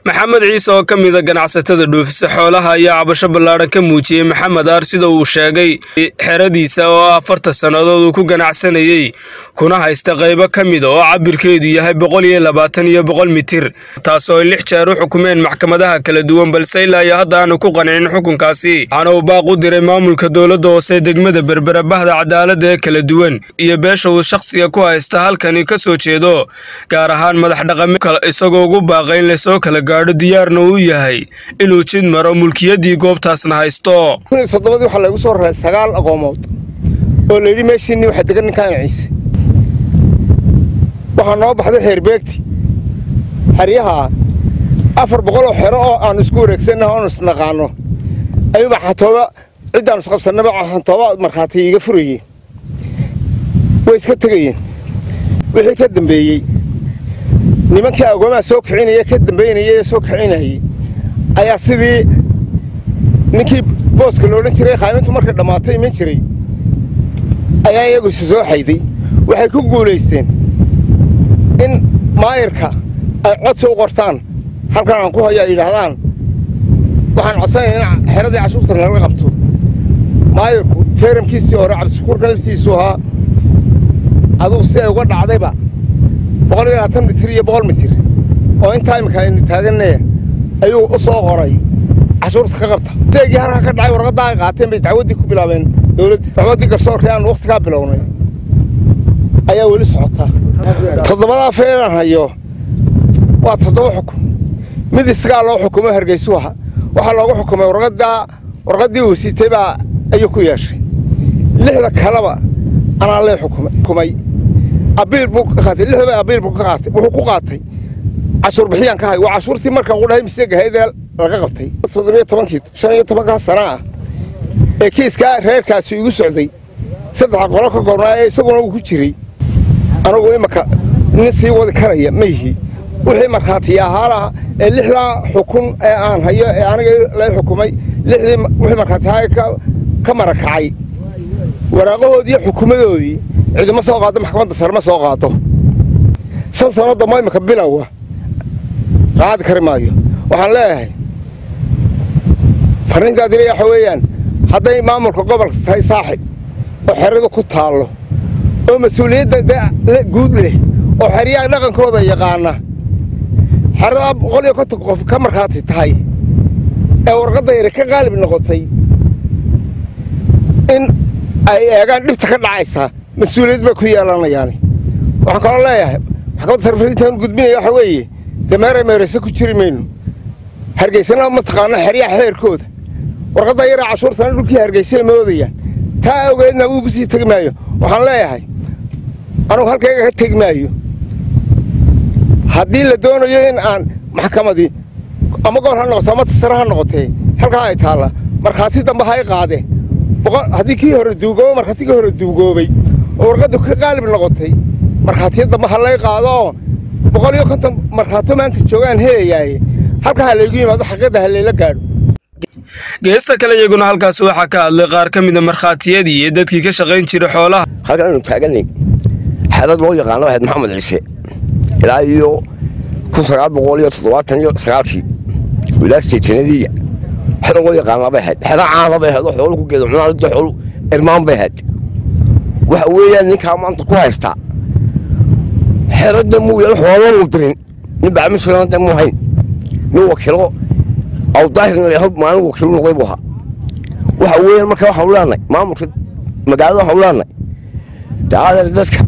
maxamed ciise oo ka mida ganacsatada dhuufisa xoolaha ayaa cabasho ballaadhan ka muujiyey maxamed aar sida uu sheegay xeradiisa oo afartan sannadood uu ku ganacsanayey kuna haysta qaybo ka mida oo cabirkeedu yahay boqol iyo labaatan iyo boqol mitir taasoo ay lix jeer u xukumeen maxkamadaha kala duwan balse ilaa iyo hadda aanu ku qancin xukunkaasi waxaana uu baaq u diray maamulka dowladda hoose degmada berbera bahda cadaaladda ee kala duwan iyo beesha uu shakhsiga ku haysta halkani ka soo jeedo gaar ahaan madax dhaqame isagoo ugu baaqay in lasoo kala gaadho diyaarna uu yahay inuu jid maro mulkiyaddii goobtaasna haysto toddobadii waxaa laygu soo raray sagaal aqoomood oo layidhi meeshiinni waxaa degan ninkaan ciise waxaa noo baxday xeerbeegti xeryaha afar boqoloo xero oo aanu isku wareegsannaha oonu isnaqaanno ayuuba xantooba ciddaanu isqabsannaba xantooba markhaati iiga furayeen way iska tegayeen wixii ka dambeeyey nimankii agoomaha soo kicinaya ka dambaynaya ee soo kicinayay ayaa sidii ninkii booska loodhan jiray khaamintu markay dhammaato iman jiray ayaa iyagu isa soo xayday waxay ku guulaysteen in maayirka ay codsi u qortaan halkan aan ku hayo ay yidhaahdaan waxaan codsanaya in xeradii cashuurta nalaga qabto maayirku teeramkiisii hore cabdishakuurka laftiisu ahaa adugu si ay uga dhacdayba boqol iyo labaatan mitir iyo boqol mitir oo intaa imika aynu taaganne ayuu u soo qoray cashuurta ka qabta seegii halka ka dhacay warqaddaa ay qaateen bay dacwaddii ku bilaabeen dowladda dacwaddii garsoorkii aan wakhtigaa bilownay ayaa weli socotaa toddobadaa feelaan hayo waa toddoba xukun mid isagaa loo xukumo hargeysu aha waxaa loogu xukumay warqaddaa warqaddii uu sitay baa ayuu ku yeeshay lixda kaleba anaa lee xukumay abiil buu ka qaatay lixdaba abiil buu ka qaatay wuxuu ku qaatay cashuur bixiyaan ka hay waa cashuurtii marka ugu dhahay mise gahaydee laga qabtay toddobiyo tobankii shan iyo tobankaa sana ah ee kiiskaa reerkaasi igu socday saddexa qolo ka koobnaa ee isaguna uu ku jiray anugu imaka nin sii wadi karaya ma yihi wixii markhaatiya ahaalaha ee lixdaa xukun ee aan hayo ee aniga lay xukumay lixdii wixii markhaatiyahaa ka marakacay waraaqahoodii iyo xukumadoodii cidima soo qaado maxkamadda sare ma soo qaado shan sano dambo imika bilowa qaadi kari maayo waxaan leeyahay farriintaa dila waxa weeyaan hadday maamulka gobolka tahay saaxib oo xeradu ku taallo oo mas-uuliyadda guud leh oo xeryaha dhaqankooda yaqaana xeradaa boqol iyo konton qof ka markhaati tahay ee warqadda yari ka qaalib noqotay in ay eegaan dhibta ka dhacaysa mas-uuliyad bay ku yeelanayaani waxaan kaloo leeyahay maxkamadda sarfariintaan gudbinaya waxa weeye dee meere meerayse ku jiri mayno hargeysana mataqaana xeryaha xeerkooda warqadda yaraa cashuurtana dhulkii hargeysay moodayaan taa awgeedna ugu sii tegi maayo waxaan leeyahay anugu halkayga ka tegi maayo haddii la doonayo in aan maxkamadii ama gobol ha noqoto ama tasare ha noqotee halkaa ay taalla markhaati dambe ha y qaadeen haddii kii hore duugoobo markhaatigii hore duugoobay oo warqaddu ka qaalib noqotay markhaatiya dambe ha lay qaado oo boqol iyo konton markhaato maanta joogaan helayaaye halkaa ha laygu yimaado xaqiiqda ha layla gaadho geesta kale iyaguna halkaasi waxaa ka hadlay qaar ka mida markhaatiyadii iyo dadkii ka shaqayn jiray xoolaha halkan aanu taaganay xerad loo yaqaano ahayd maxamed ciise ilaa iyo kun sagaal boqol iyo toddobaatan iyo sagaalkii ilaa sideetanadiiya xero loo yaqaanaa bay ahayd xero caana bay ahayd oo xoolo ku geeda cunaalada xoolo irmaan bay ahayd waxa weeyaan ninkaa maanta ku haystaa xeradda muu yeel xoolo muu dirin nin bacmishiranada muu hayn nin wakiilo awdaahirna maalin wakiilo noqday buu ahaa waxa weeyaan marka waxaanu leenahay maamulka magaalada waxaanu leenahay daadeer dadka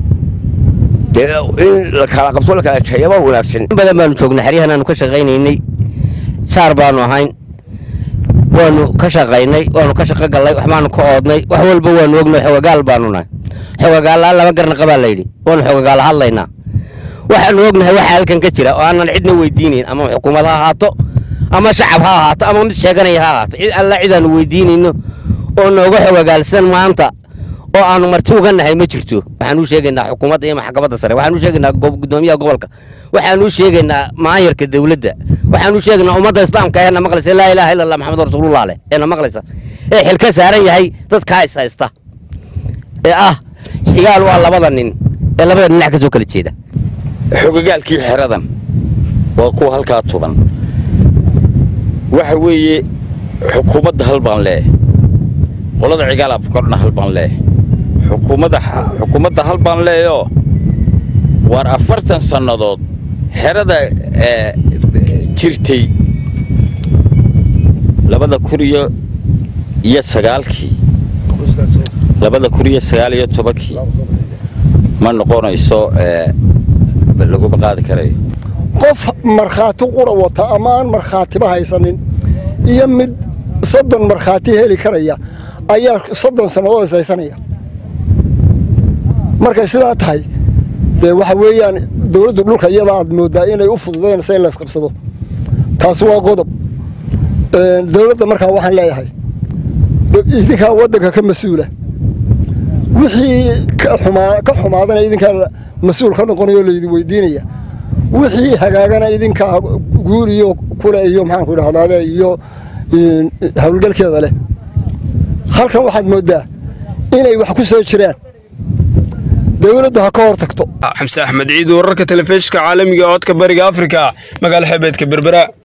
dee in la kala qabto la kala jeeyaba wanaagsan in badan baanu joognay xeryahan aanu ka shaqaynaynay saar baanu ahayn waanu ka shaqaynay waanu ka shaqo gallay waxbaanu ka oodnay wax walba waanu ognay xogagaal baanu nahay xogagaallaan laba garnaqa baa layidhi waanu xogagaala hadlaynaa waxaanu ognahay waxa halkan ka jira oo aanan cidna weydiinayn ama xukuumad ha ahaato ama shacab ha ahaato ama mid sheeganaya ha ahaato cid alla cidaanu weydiinayno oo nooga xogagaalsan maanta oo aanu marti uga nahay ma jirto waxaan u sheegaynaa xukuumadda iyo maxkamadda sare waxaan u sheegaynaa gudoomiyaha gobolka waxaan u sheegaynaa maayarka dowladda waxaan u sheegaynaa ummadda islaamka ee na maqlaysa laa ilaaha illa allah maxamed rasuulullah leh ee na maqlaysa ee xilka saaran yahay dadkaa is haysta ee ah xigaal waa labada nin ee labada dhinac ka soo kala jeeda xogagaalkii xeradan waa kuwa halkaa tuban waxa weeye xukuumadda hal baan leeh qolada cigaalaab korna hal baan leeh xukuumadda xukuumadda hal baan leeyoo waar afartan sannadood xerada jirtay labada kun iyo iyo sagaalkii labada kun iyo sagaal iyo tobankii ma noqonayso laguma qaadi karayo qof markhaati qura wata ama aan markhaatiba haysanin iyo mid soddon markhaati heli karaya ayaa soddon sannadood is haysanaya markay sidaa tahay dee waxa weeyaan dowladdu dhulka iyada aad mooddaa inay u fududaynaysa in laysqabsado taasi waa qodob dowladda markaa waxaan leeyahay idinkaa waddanka ka mas-uula wixii ka xumaadana idinkaa mas-uul ka noqonayo laydin weydiinaya wixii hagaagana idinkaa guul iyo kule iyo maxaanku idhahdaade iyo howlgalkeeda leh halkan waxaad mooddaa inay wax ku soo jiraan dowladdu ha ka hor tagto xamse axmed ciid wararka telefishinka caalamiga codka bariga afrika magaala xebeedka berbera